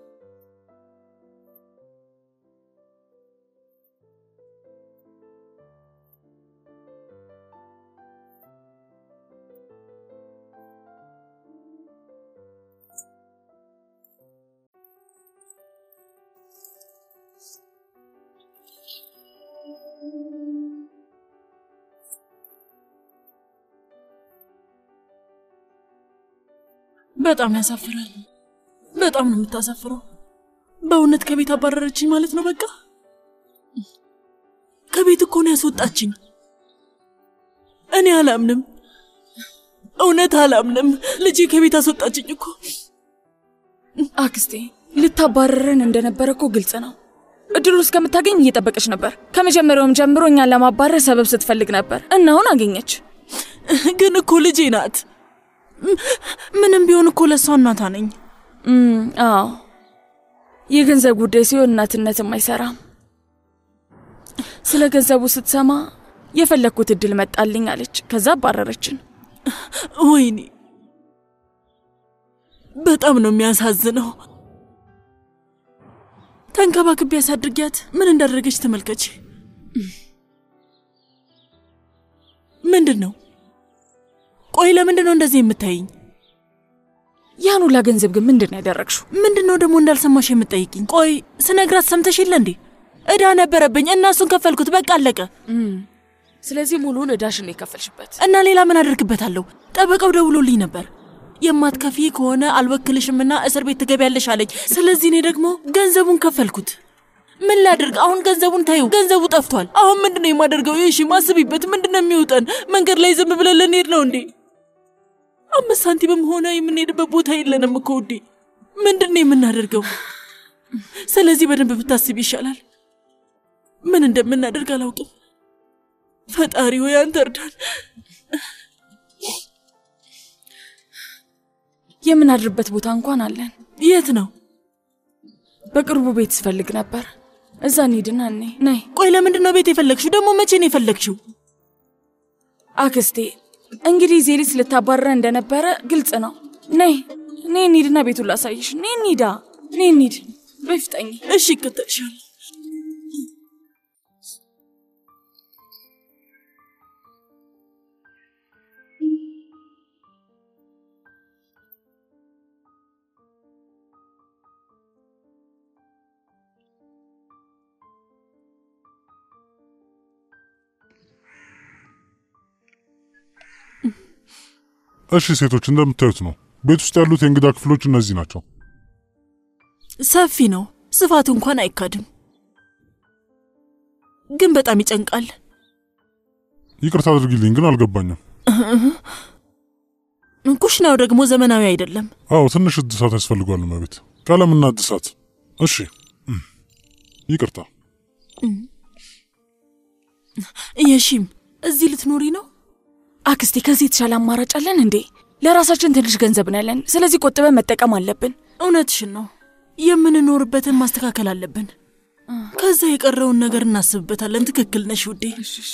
በጣም ያሳፍራል። በጣም ነው የምታሳፍረው። በእውነት ከቤት አባረረችኝ ማለት ነው። በቃ ከቤት እኮ ነው ያስወጣችኝ። እኔ አላምንም፣ እውነት አላምንም። ልጄ ከቤት አስወጣችኝ እኮ። አክስቴ ልታባረረን እንደነበረ እኮ ግልጽ ነው። እድሉ እስከምታገኝ እየጠበቀች ነበር። ከመጀመሪያውም ጀምሮ እኛን ለማባረር ሰበብ ስትፈልግ ነበር እና አሁን አገኘች። ግን እኮ ልጄ ናት። ምንም ቢሆን እኮ ለእሷ እናቷ ነኝ። አዎ የገንዘብ ጉዳይ ሲሆን እናትነትም አይሰራም። ስለ ገንዘቡ ስትሰማ የፈለግኩት እድል መጣልኝ አለች። ከዛ አባረረችን። ወይኔ በጣም ነው የሚያሳዝነው። ተንከባክቤ ያሳድርጊያት ምን እንዳደረገች ተመልከች። ምንድን ነው? ቆይ ለምንድን ነው እንደዚህ የምታይኝ? ያን ሁላ ገንዘብ ግን ምንድን ነው ያደረግሽው? ምንድን ነው ደግሞ እንዳልሰማሽ የምጠይቅኝ? ቆይ ስነግራት ሰምተሽ የለ እንዴ? እዳ ነበረብኝ እና እሱን ከፈልኩት። በቃ አለቀ። ስለዚህ ሙሉውን እዳሽን ነው የከፈልሽበት። እና ሌላ ምን አደርግበታለሁ? ጠበቃው ደውሎልኝ ነበር። የማትከፊ ከሆነ አልወክልሽምና እስር ቤት ትገቢያለሽ አለኝ። ስለዚህ እኔ ደግሞ ገንዘቡን ከፈልኩት። ምን ላድርግ አሁን? ገንዘቡን ታዩ፣ ገንዘቡ ጠፍቷል። አሁን ምንድን ነው የማደርገው? ይሺ ማስቢበት። ምንድን ነው የሚውጠን? መንገድ ላይ ዝም ብለን ልንሄድ ነው እንዴ? አምስት ሳንቲምም ሆነ የምንሄድበት ቦታ የለንም እኮ ውዴ። ምንድን ነው የምናደርገው? ስለዚህ በደንብ ብታስብ ይሻላል። ምን እንደምናደርግ አላውቅም። ፈጣሪ ሆይ አንተ እርዳን። የምናድርበት ቦታ እንኳን አለን። የት ነው? በቅርቡ ቤት ስፈልግ ነበር። እዛ እንሂድና እኔ ነይ። ቆይ ለምንድን ነው ቤት የፈለግሽው? ደግሞ መቼ ነው የፈለግሽው? አክስቴ እንግዲህ ዜሊስ ልታባረረ እንደነበረ ግልጽ ነው። ነይ ነይ እንሂድና ቤቱን ላሳይሽ። ነይ እንሂዳ፣ ነይ እንሂድ። በፍጠኝ። እሺ ይከተልሻል። እሺ ሴቶች እንደምታዩት ነው። ቤት ውስጥ ያሉት የእንግዳ ክፍሎች እነዚህ ናቸው። ሰፊ ነው፣ ስፋቱ እንኳን አይካድም፣ ግን በጣም ይጨንቃል። ይቅርታ አድርጊልኝ ግን አልገባኝም። ኩሽናው ደግሞ ዘመናዊ አይደለም። አዎ ትንሽ እድሳት ያስፈልጓል። እመቤት ቀለምና እድሳት። እሺ ይቅርታ። የሺም እዚህ ልትኖሪ ነው? አክስቴ ከዚህ የተሻለ አማራጭ አለን እንዴ? ለራሳችን ትንሽ ገንዘብ ነው ያለን። ስለዚህ ቆጥበን መጠቀም አለብን። እውነትሽን ነው። የምንኖርበትን ማስተካከል አለብን። ከዛ የቀረውን ነገር እናስብበታለን። ትክክል ነሽ ውዴ።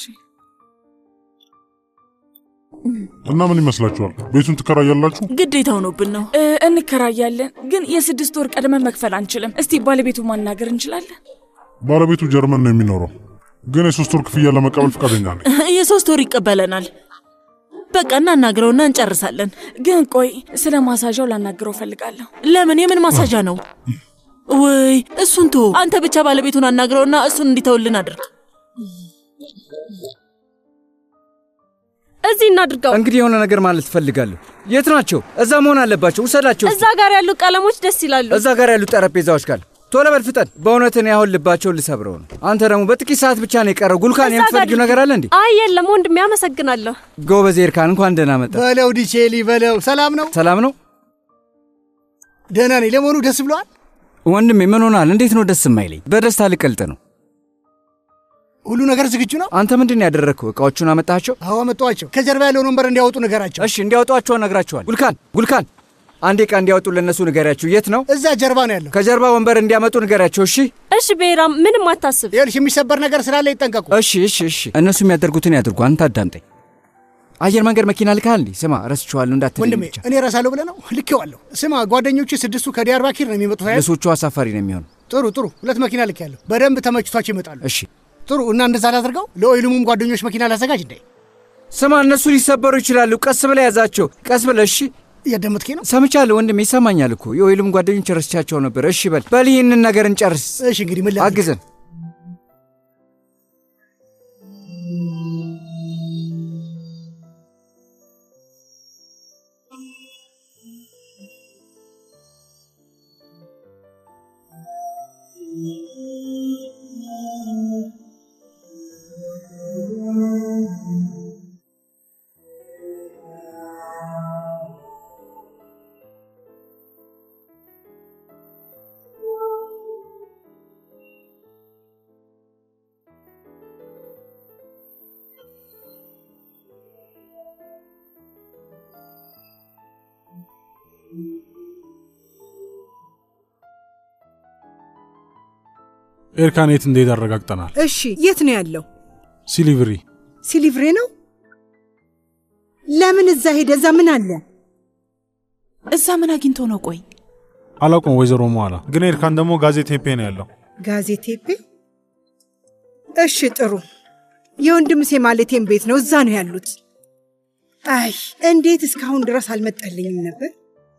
እና ምን ይመስላችኋል? ቤቱን ትከራያላችሁ? ግዴታ ሆኖብን ነው። እ፣ እንከራያለን፣ ግን የስድስት ወር ቀድመን መክፈል አንችልም። እስቲ ባለቤቱ ማናገር እንችላለን? ባለቤቱ ጀርመን ነው የሚኖረው፣ ግን የሶስት ወር ክፍያ ለመቀበል ፈቃደኛ ነኝ። የሶስት ወር ይቀበለናል። በቃ እናናግረውና እንጨርሳለን። ግን ቆይ ስለ ማሳዣው ላናግረው ፈልጋለሁ። ለምን? የምን ማሳዣ ነው? ወይ እሱን ቶ አንተ ብቻ ባለቤቱን አናግረውና እሱን እንዲተውልን አድርግ። እዚህ እናድርገው። እንግዲህ የሆነ ነገር ማለት እፈልጋለሁ። የት ናቸው? እዛ መሆን አለባቸው። ውሰዳቸው። እስኪ። እዛ ጋር ያሉ ቀለሞች ደስ ይላሉ። እዛ ጋር ያሉት ጠረጴዛዎች ጋር ቶሎ በል ፍጠን። በእውነት እኔ አሁን ልባቸውን ልሰብረው ነው። አንተ ደግሞ በጥቂት ሰዓት ብቻ ነው የቀረው። ጉልካን እዛ ጋር የምትፈልጊው ነገር አለ እንዴ? አይ የለም ወንድሜ፣ አመሰግናለሁ። ጎበዝ ኤርካን፣ እንኳን ደህና መጣ። በለው ዲቼሊ በለው። ሰላም ነው? ሰላም ነው ደህና ነኝ። ለመሆኑ ደስ ብለዋል? ወንድሜ። ምን ሆናል? እንዴት ነው ደስ የማይለኝ? በደስታ ልቀልጥ ነው። ሁሉ ነገር ዝግጁ ነው? አንተ ምንድን ነው ያደረግከው? እቃዎቹን አመጣቸው? አዎ አመጣኋቸው። ከጀርባ ያለውን ወንበር እንዲያወጡ ንገራቸው። እሺ እንዲያወጧቸው እነግራቸዋል። ጉልካን ጉልካን፣ አንዴ ዕቃ እንዲያወጡ ለእነሱ ንገሪያቸው። የት ነው? እዛ ጀርባ ነው ያለው። ከጀርባ ወንበር እንዲያመጡ ንገሪያቸው። እሺ እሺ ብሔራም፣ ምንም አታስብ። ይኸውልሽ የሚሰበር ነገር ስላለ ይጠንቀቁ። እሺ እሺ እሺ። እነሱ የሚያደርጉትን ያድርጉ። አንተ አዳምጠኝ። አየር መንገድ መኪና ልካል እንዴ? ስማ ረስቼዋለሁ እንዳትለኝ ወንድሜ ብቻ። እኔ እረሳለሁ ብለህ ነው? ልኬዋለሁ። ስማ ጓደኞቹ ስድስቱ ከዲያርባኪር ነው የሚመጡት አይደል? ለሶቹ አሳፋሪ ነው የሚሆን። ጥሩ ጥሩ። ሁለት መኪና ልኬያለሁ። በደንብ ተመችቷቸው ይመጣሉ። እሺ ጥሩ። እና እንደዛ ላድርገው። ለኦይሉሙም ጓደኞች መኪና ላዘጋጅ እንዴ? ስማ እነሱ ሊሰበሩ ይችላሉ። ቀስ ብለህ ያዛቸው። ቀስ ብለህ እሺ። እያዳመጥከኝ ነው? ሰምቻለሁ ወንድሜ፣ ይሰማኛል እኮ የኦይሉም ጓደኞች ረስቻቸው ነበር። እሺ በል በል፣ ይህንን ነገር እንጨርስ። እሺ እንግዲህ ምን ላድርግ? አግዘን። ኤርካን የት እንደሄደ አረጋግጠናል። እሺ የት ነው ያለው? ሲሊቭሪ ሲሊቭሬ ነው። ለምን እዛ ሄደ? እዛ ምን አለ? እዛ ምን አግኝቶ ነው? ቆይ አላውቅም ወይዘሮ መኋላ ግን ኤርካን ደግሞ ጋዜቴፔ ነው ያለው። ጋዜቴፔ። እሺ ጥሩ። የወንድም ሴ ማለቴም ቤት ነው። እዛ ነው ያሉት። አይ እንዴት እስካሁን ድረስ አልመጣልኝም ነበር።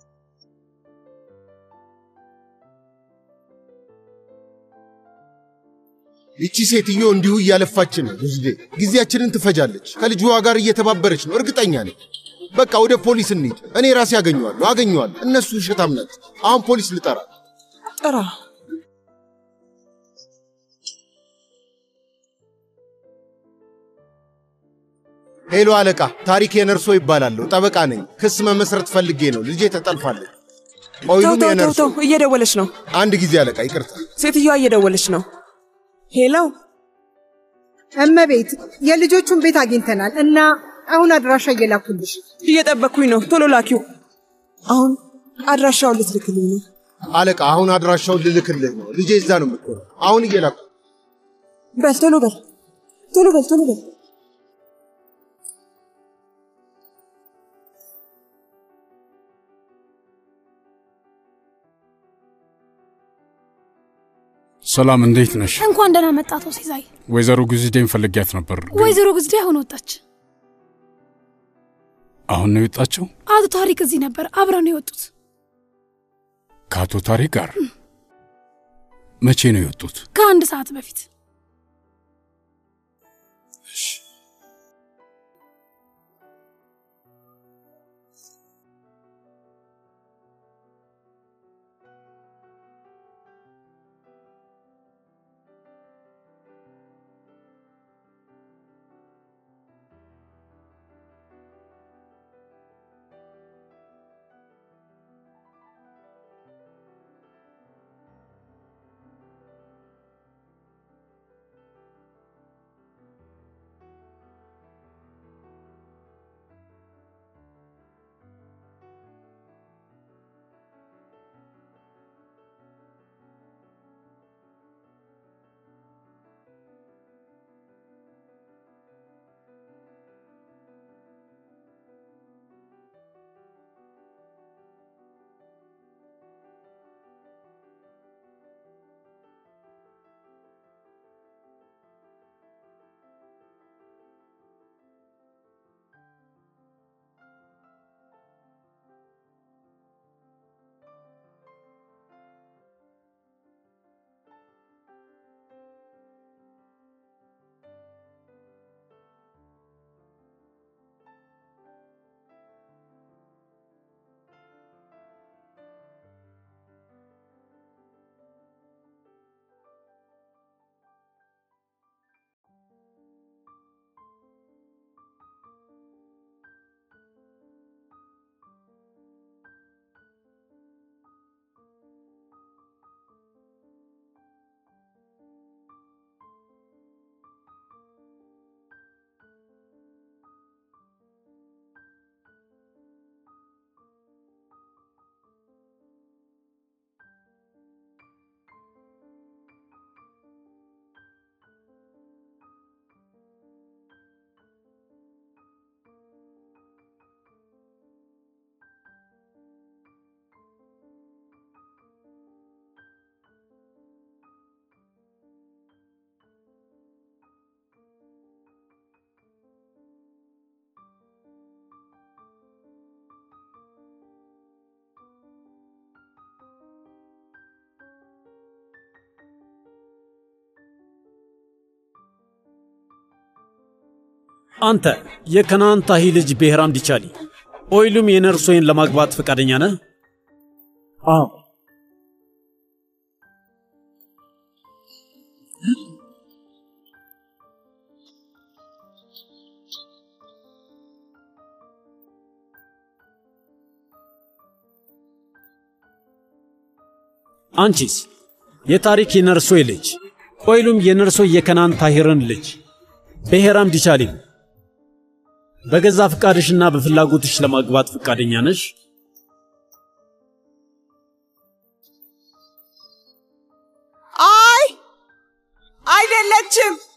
ይቺ ሴትዮ እንዲሁ እያለፋችን ነው። ብዙ ጊዜያችንን ትፈጃለች። ከልጅዋ ጋር እየተባበረች ነው፣ እርግጠኛ ነኝ። በቃ ወደ ፖሊስ እንሂድ። እኔ ራሴ አገኘዋለሁ አገኘዋለሁ። እነሱ ውሸታም ናቸው። አሁን ፖሊስ ልጠራ። ጥራ። ሄሎ አለቃ፣ ታሪክ የነርሶ ይባላለሁ። ጠበቃ ነኝ። ክስ መመስረት ፈልጌ ነው። ልጄ ተጠልፋለች። ተው ኦይሉም ተው ተው የነርሶ ተው፣ እየደወለች ነው። አንድ ጊዜ አለቃ፣ ይቅርታ። ሴትዮዋ እየደወለች ነው። ሄሎ እመቤት፣ የልጆቹን ቤት አግኝተናል እና አሁን አድራሻ እየላኩልሽ። እየጠበቅኩኝ ነው። ቶሎ ላኪው። አሁን አድራሻውን ልትልክልኝ ነው። አለቃ፣ አሁን አድራሻውን ልልክልህ ነው። ልጄ እዛ ነው የምትሆነው። አሁን እየላኩ በል ቶሎ በል ቶሎ በል ቶሎ በል። ሰላም፣ እንዴት ነሽ? እንኳን ደህና መጣ አቶ ሲሳይ። ወይዘሮ ጉዝዴን ፈልጊያት ነበር። ግን ወይዘሮ ግዝዴ አሁን ወጣች። አሁን ነው የወጣቸው? አቶ ታሪክ እዚህ ነበር፣ አብረው ነው የወጡት። ከአቶ ታሪክ ጋር መቼ ነው የወጡት? ከአንድ ሰዓት በፊት። አንተ የከናን ታሂ ልጅ ብሔራም ዲቻሊ ኦይሉም የነርሶይን ለማግባት ፈቃደኛ ነህ? አዎ። አንቺስ የታሪክ የነርሶይ ልጅ ኦይሉም የነርሶይ የከናን ታሂርን ልጅ ብሔራም ዲቻሊም በገዛ ፍቃድሽና በፍላጎትሽ ለማግባት ፈቃደኛ ነሽ? አይ አይደለችም።